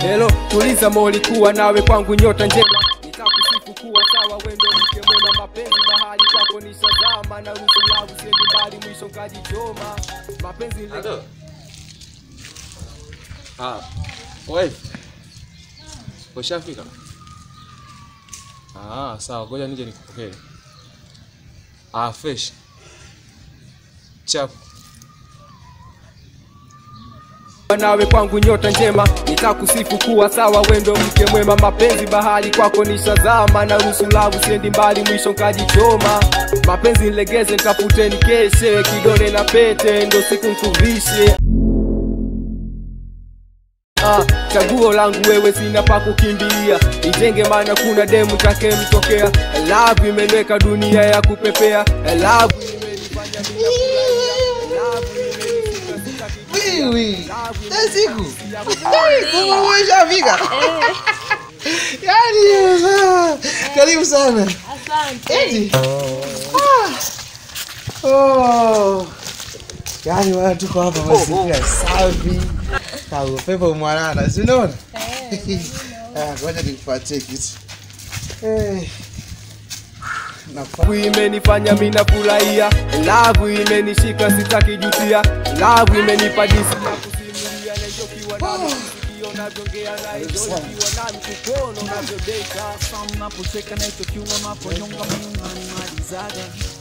Hello, tuliza moli kuwa nawe kwangu nyota njema nitakusifu kuwa sawa wendo mke mwema mapenzi bahari kwako ni shazama na ruhusu langu siendi mbali mwisho nkajichoma mapenzi le- Halo. Ah, wife. Ushafika? Ah, sawa, ngoja nije nikupokee. Ah, fresh. Chap. nawe kwangu nyota njema nitakusifu kuwa sawa wendo mke mwema mapenzi bahari kwako ni shazama na ruhusu langu siendi mbali mwisho nkajichoma mapenzi nilegeze nitafute nikeshe kidole na pete ndo siku nkuvishe Ah, chaguo langu wewe sina pa kukimbilia ijenge maana kuna demu take mtokea love imenweka dunia ya kupepea love imenifanya mimi Wiwi. Na siku. Kama umeshafika. Yaani ah, karibu sana. Asante. Eti. Ah. Oh. Yaani wana tuko hapa mazingira safi. Na upepo mwanana, si unaona? Ah, ngoja nikupatie kitu. Eh. Nafa- Love imenifanya mimi nafurahia, love imenishika sitaki jutia, love imenipa disi na kusimulia na hiyo kiwa nami sikio navyongea na hiyo kiwa nami kukono navyodeka unapocheka na hicho kiungo unaponyonga Mungu animalizaga.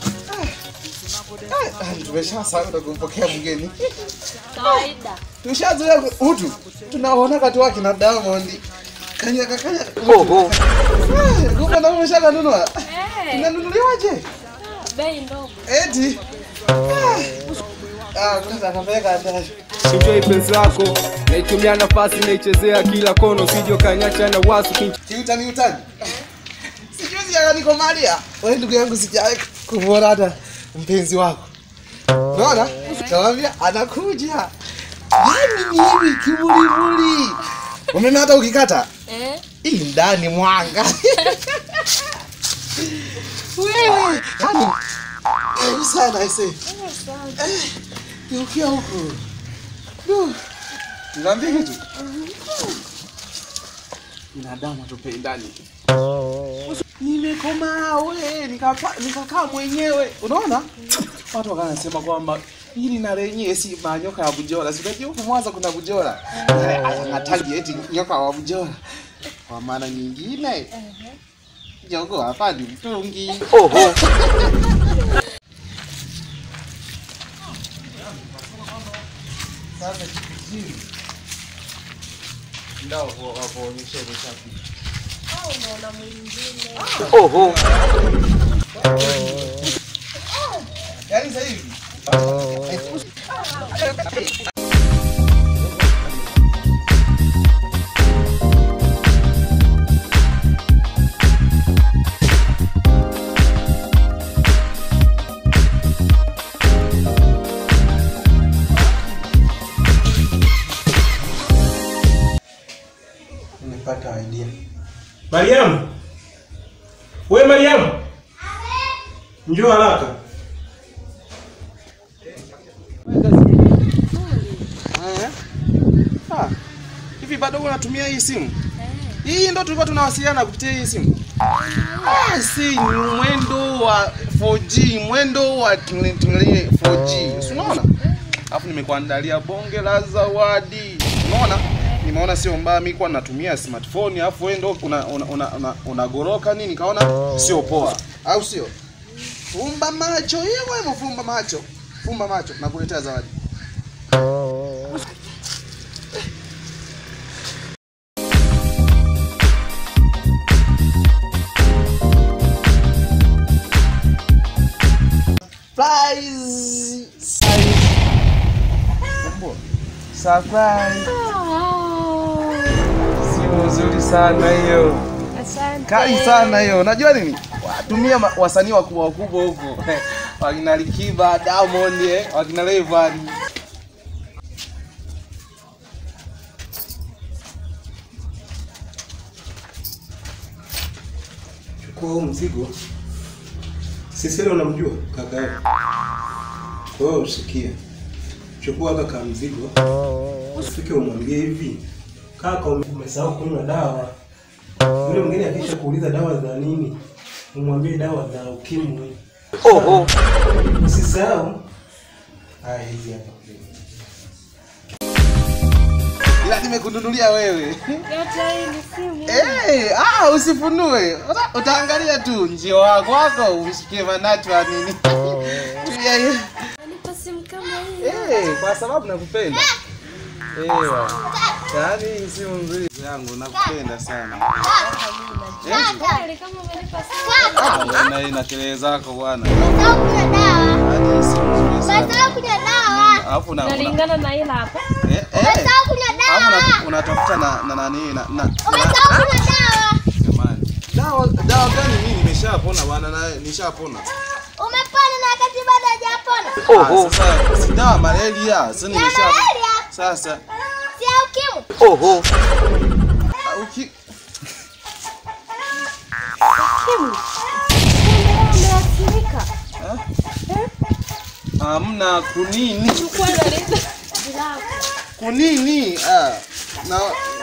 Ah, Tumeshasahau na kumpokea mgeni. Kawaida. Tushazoea utu. Tunaona kati wake na Diamond. Kanyaka kanyaka. Ah, Kumbe na umeshaka nunua. Eh, Inanunuliwaje? bei ndogo. Eti. Ah. Ah, kwanza akapeleka ndani. enjoy penzi lako, naitumia nafasi naichezea kila kono, sijo kanyacha na wasu kinch Kiutani utani. Sijuzi akanikomalia. Wewe ndugu yangu sijawahi kumwona hata mpenzi wako. Unaona? Kawambia anakuja. Yaani ni hivi kimulimuli. Umeme hata ukikata Eh, hii ndani mwanga. Wewe, yani karibu sana aise. Eh, geukia huku. Du. Niambie kitu. Binadamu tupendani. Nimekomaa we, nikapa- nikakaa mwenyewe. Unaona? Watu wakanasema kwamba hili na lenyewe si manyoka ya Bujora. Si unajua huku Mwanza kuna Bujora. Anataji eti nyoka wa Bujora. Kwa maana nyingine jogo hapa ni mtungi. Sasa kijijini ndio wakuonyesha umeshafika. Yaani sasa hivi nimepata idea. Mariamu, we Mariamu, njoo haraka. Eh? Ah, Hivi bado unatumia hii simu? Hii ndo tulikuwa tunawasiliana kupitia hii simu. Ah, si ni mwendo wa 4G, mwendo wa tingelinge 4G. Si unaona? Alafu nimekuandalia bonge la zawadi. Unaona? Nimeona sio mbaya mimi kwa natumia smartphone alafu wewe ndo una una, una, una, unagoroka nini kaona sio poa. Au sio? Fumba macho, hiyo wewe fumba macho. Fumba macho, nakuletea zawadi. Surprise! Surprise! Sio nzuri sana hiyo. asante. Kali sana hiyo. Unajua nini? Watumia ma- wasanii wakubwa wakubwa huko. Wakina Likiba, Diamond, eh, wakina Rayvanny. Chukua huu mzigo. Sisile unamjua kaka yako. Kwa hiyo usikie. Chukua haka ka mzigo. Ufike umwambie hivi. Kaka, ume- umesahau kunywa dawa. Yule mwingine akisha kuuliza dawa za nini, umwambie dawa za ukimwi. Oho. Usisahau. Haya, hizi hapa. Ila nimekununulia wewe. Yote hii ni simu. Eh, ah usifunue. Uta- Utaangalia tu njio wako wako umsikie manatu wa nini. Tulia hiyo. Nipa simu kama hii. Eh, kwa sababu nakupenda. Eh, yaani hii simu nzuri yangu nakupenda sana. Kweli kama umenipa simu. Ah, bwana hii na kelele zako bwana. Umesahau kunywa dawa. Yaani hii simu nzuri sana. Umesahau kunywa dawa. Alafu na una- Nalingana na hila hapa. eh eh. Umesahau kunywa Alafu dawa. una- unatafuta na na nani na na Umesahau kunywa dawa. jamani. Dawa dawa gani mimi nimeshapona bwana na nishapona. Umepona na wakati bado hajapona. Ah, sasa si dawa malaria, sasa Ya nimesha malaria, sasa si ya ukimwi. ah, uki Umeathirika. hamna kunini Chukua na linda. Bila kunini ah na